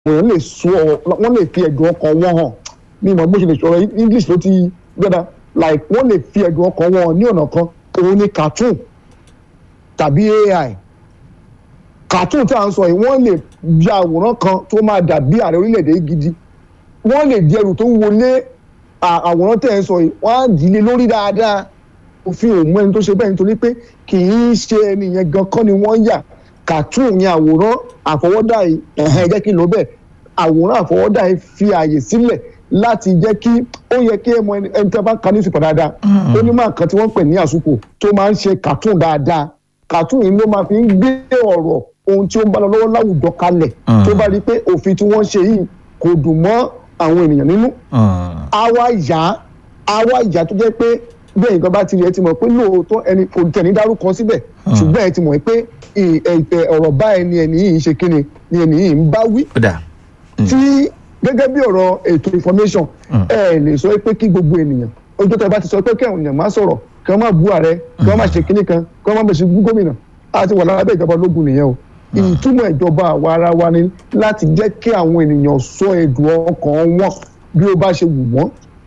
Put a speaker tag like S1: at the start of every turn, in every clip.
S1: èèyàn lè sọ wọ́n lè fi ẹ̀dùn ọkàn wọn hàn mi mọ̀ bó ṣe lè sọ̀rọ̀ english ló ti gbẹ́dà like wọ́n lè fi ẹ̀dùn ọkàn wọn hàn ní ọ̀nà kan òun ni cartoon tàbí ai cartoon tí a ń sọ yìí wọ́n lè ya àwòrán kan tó máa dàbí ààrẹ orílẹ̀-èdè yìí gidi wọ́n lè di ẹrù tó wọlé àwòrán tẹ̀ ń sọ yìí wọ́n á dì í lé lórí dáadáa òfin òun ẹni tó ṣe bẹ́ẹ̀ nítorí pé kì í ṣe ẹni yẹn gan kọ́ ni wọ́n yà cartoon yẹn àwòrán àfọwọ́dá yìí ẹ̀hẹ́n jẹ́ kí n lò bẹ́ẹ̀ àwòrán àfọwọ́dá yìí fi àyè sílẹ̀ láti jẹ́ kí ó yẹ kí ẹmọ ẹni tí a bá ń ka ní ìsìnkú dáadáa ó ní máa kan tí wọ́n pè ní àsùkò tó máa ń ṣe cartoon dáadáa cartoon yìí ló máa fi ń gbé ọ̀rọ̀ ohun tí ó ń bá lọ lọ́wọ́ láwùjọ kalẹ̀ tó bá rí i pé òfin tí wọ́n ṣe yìí kò dùn mọ́ àwọn ènìyàn nínú àwa ìyá àwa ìyá tó jẹ́ pé bẹ́ẹ̀ nǹkan bá ti rí ẹ ti mọ̀ pé lóòótọ́ ẹni kò tẹ̀ ní dárúkọ síbẹ̀ ṣùgbọ́n ẹ ti mọ̀ pé ọ̀rọ̀ báyìí ni ẹni yìí ń ṣe kíni ni ẹni yìí ń bá wí. tí gẹ́gẹ́ bí ọ̀rọ̀ ètò information ẹ lè sọ pé kí gbogbo ènìyàn ojú tó bá ti sọ pé kí àwọn èèyàn má sọ̀rọ̀ kí wọ́n má bú ààrẹ kí wọ́n má ṣe kíní kan kí wọ́n má bẹ̀ ṣe gómìnà àti wà lábẹ́ ìjọba ológun nìyẹn o ìtumọ̀ ìjọba àwa ara wa ni láti jẹ́ kí àwọn ènìyàn sọ ẹ̀dùn ọkàn wọn bí ó bá ṣe wù wọ́n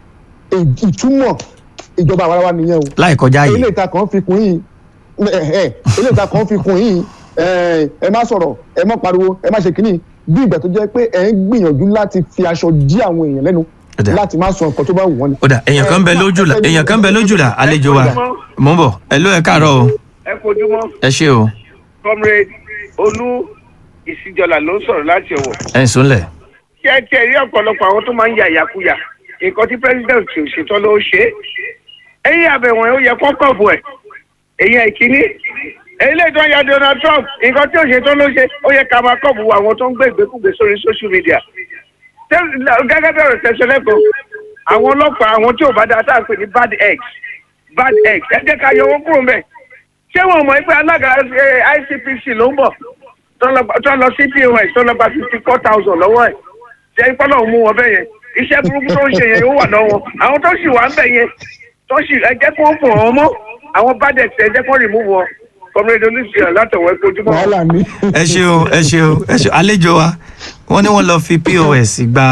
S1: ìtumọ̀ ìjọba àwa ara wa nìyẹn o.
S2: láì kọjá yìí
S1: ilé ìta kan fi kún yìí ilé ìta kan fi kún yìí ẹ má sọ̀rọ̀ ẹ má pariwo ẹ má ṣe kínní bí ìgbà tó jẹ́ pé ẹ ń gbìyànjú láti fi aṣọ dí àwọn èèyàn lẹ́nu láti má sọ nǹkan tó bá wù wọ́n ni.
S2: ó dà èèyàn kan bẹ lójú la èèyàn kan bẹ lójú la àlejò wa mò ń bọ̀ ẹ ló ẹ káàárọ̀ o.
S3: ẹ kojúmọ́.
S2: ẹ ṣé o.
S3: comrade olú ìsìjọlá ló ń sọ̀rọ̀ láti ọ̀wọ̀.
S2: ẹ ń sùnlẹ̀.
S3: ṣé ẹ tiẹ̀ rí ọ̀pọ̀lọpọ̀ àwọn tó máa ń ya ìyàkuyà nǹkan tí president ò ṣetán ló ṣe é ẹ̀yìn àbẹ̀wọ̀n ó yẹ kọ́kọ́ bù ẹ̀ èyí ìkíní èyí lè tó ń ya Donald Trump nǹkan tí ò ṣetán ló ṣe ó yẹ ká máa kọ́ bu àwọn tó ń gbé ìgbékùgbé sórí social media gẹ́gẹ́ bí ọ̀rọ̀ tẹ̀sán lẹ́kọ̀ọ́ àwọn ọlọ́pàá àwọn tí ò bá dáa tá à ń pè ní bad eggs bad eggs ẹ jẹ́ ká yọ owó kúrò mẹ́ ṣé wọn mọ̀ pé alága ICPC ló ń bọ̀ tó lọ sí pos tó lọ gba fifty four thousand lọ́wọ́ ẹ̀ ṣe ń pọ́nà mú wọn bẹ́ẹ̀ yẹn iṣẹ́ burúkú tó ń ṣe yẹn ó wà lọ́wọ́ àwọn tó sì wà ń bẹ̀ yẹn tó sì ẹ jẹ́ kó fò wọ́n mọ́ àwọn bad eggs ẹ jẹ́ kó remove wọn kọ́mírẹ́dì olùsíyàn látọ̀wọ́ ẹ kojúmọ́.
S1: wàhálà ni.
S2: ẹ ṣeun ẹ ṣeun ẹ ṣeun àlejò wa wọ́n ní wọ́n lọ fi pos gba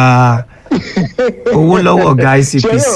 S2: owó lọ́wọ́ ọ̀gá ICPC.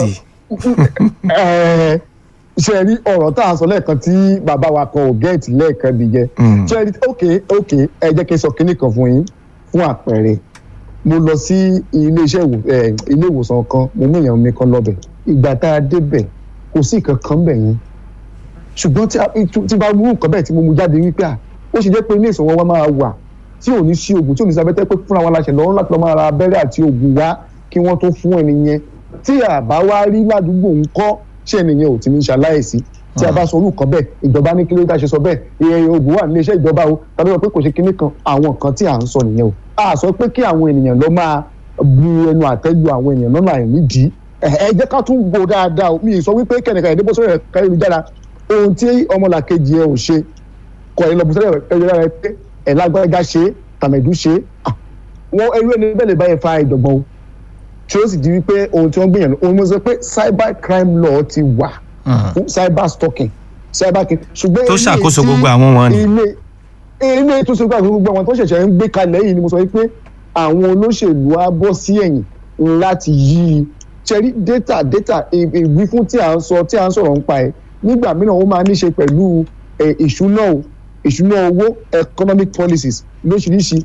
S1: ṣe rí ọ̀rọ̀ tá a sọ lẹ́ẹ̀kan tí bàbá wa kan ò gẹ́ẹ̀tì lẹ́ẹ̀kan nìyẹn ṣe rí ok ok ẹ jẹ́ kí n sọ kinní kan fún yín fún àpẹẹrẹ mo lọ sí ilé iṣẹ́ ilé ìwòsàn kan mo mú èèyàn mi kan lọ́bẹ̀ ìgbà tá a débẹ̀ kò sí nǹkan kan bẹ̀ yẹn ṣùgbọ́n tí bá mú nǹkan bẹ́ẹ̀ tí mo mú jáde wípé à ó ṣe jẹ́ pé ilé ìsọ̀wọ́ wa máa wà tí ò ní sí oògùn tí ò ní sí abẹ́tẹ́ pé fúnra wa la ṣẹ̀ lọ́rùn láti lọ́ máa ra abẹ́rẹ́ àti oògùn wá kí wọ́n tó fún ẹni yẹn tí àbá wá rí ládùúgbò ń kọ́ ṣé ẹnìyẹn ò ti ní ṣaláìsí tí a bá sọ orúkọ bẹ́ẹ̀ ìjọba ní kí ló dá ṣe sọ bẹ́ẹ̀ iye oògùn wà nílé iṣẹ́ ìjọba o tàbí sọ pé kò ṣe kinní kan àwọn nǹkan tí à ń sọ nìyẹn o a sọ pé kí àwọn ènìyàn lọ máa bu ẹnu àtẹ́lu àwọn ènìyàn lọ́nà àìnídìí ẹ jẹ́ ká tún gbọ́ dáadáa o mi ì sọ wípé kẹ́nìkan ìdíbò sórí ẹ̀ka ayélujára ohun tí ọmọlàkejì ẹ ò ṣe kọ ẹ lọ bù sórí ẹ̀ka ayélujára ẹ pé ẹ̀ lágbájá ṣe tàmẹ̀dú ṣe wọn ẹrú ẹni bẹ́ẹ̀ lè bá yẹn fa ìjọ̀gbọ́n o tí ó sì di wípé ohun tí wọ́n gbìyànjú ohun mo sọ pé cyber crime law ti wà fún cyber stalking cyber king ṣùgbọ́n
S2: tó ṣàkóso gbogbo àwọn wọn ni.
S1: ilé ilé tó ṣe gbogbo àwọn tó ṣẹ̀ṣẹ̀ ń gbé kalẹ̀ yìí ni mo sọ wípé àwọn olóṣèlú á bọ́ sí ẹ̀yìn láti yí i ṣẹ́rí data data ìwífún tí à ń sọ tí à ń sọ̀rọ̀ ń pa ẹ̀ nígbà mìíràn ó máa ní ṣe pẹ̀lú ìṣúná ìṣúná owó economic policies lóṣìṣì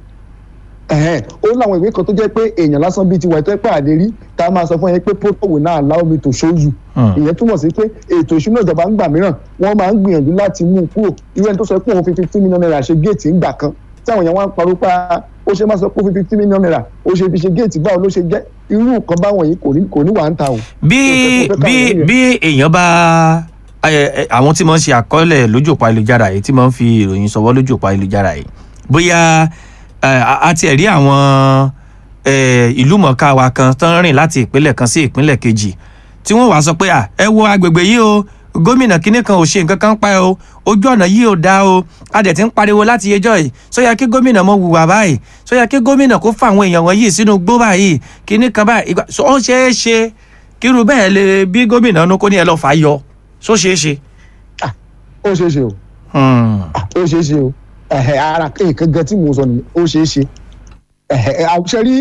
S1: ó láwọn ìwé kan tó jẹ́ pé èèyàn lásán bíi tiwa ẹ̀tọ́ pàdé rí tá a máa sọ fún yẹn pé protocol will now allow me to show you ìyẹn túmọ̀ sí pé ètò ìṣúná ìjọba ń gbà mìíràn wọ́n máa ń gbìyànjú láti mú un kúrò irú ẹni tó sọ pé òun fi fifteen million naira ṣe géètì ńgbà kan táwọn èèyàn wá ń parọ́ pa ó ṣe máa sọ pé ó fi fifteen million naira ó ṣe fi ṣe géètì báwo ló ṣe jẹ́ irú nǹkan báwọn yìí kò ní kò ní wà ń ta o.
S2: bí bí bí èèyàn bá àwọn tí mo ń ṣe àkọọ́lẹ̀ lójú òpó ayélujára yìí tí mo ń fi ìròyìn sọwọ́ lójú òpó ayélujára yìí bóyá a ti rí àwọn ìlú mọ̀ọ́ká wa kan tó ń rìn láti ìpínlẹ̀ kan sí ìpínlẹ̀ kejì tí wọ́n wá sọ pé ẹ wo agbègbè yìí o gómìnà kínní kan ò ṣe nǹkan kan pa ẹ o ojú ọ̀nà yìí ò dáa o a dẹ̀ ti ń pariwo láti ẹjọ́ yìí sọ yẹ kí gómìnà mọ hùwà báyìí sọ yẹ kí gómìnà kó fa àwọn èèyàn wọ̀nyí sínú gbó báyìí kínní kan báyìí ó ṣeé ṣe kírú bẹ́ẹ̀ lè bí gómìnà nu kó ní ẹ lọ́ọ́ fà á yọ só ṣeé ṣe.
S1: ó ṣeé ṣe o ó ṣeé ṣe o ara nǹkan gan tí mo sọ nìyẹn ó ṣeé ṣe àṣẹ rí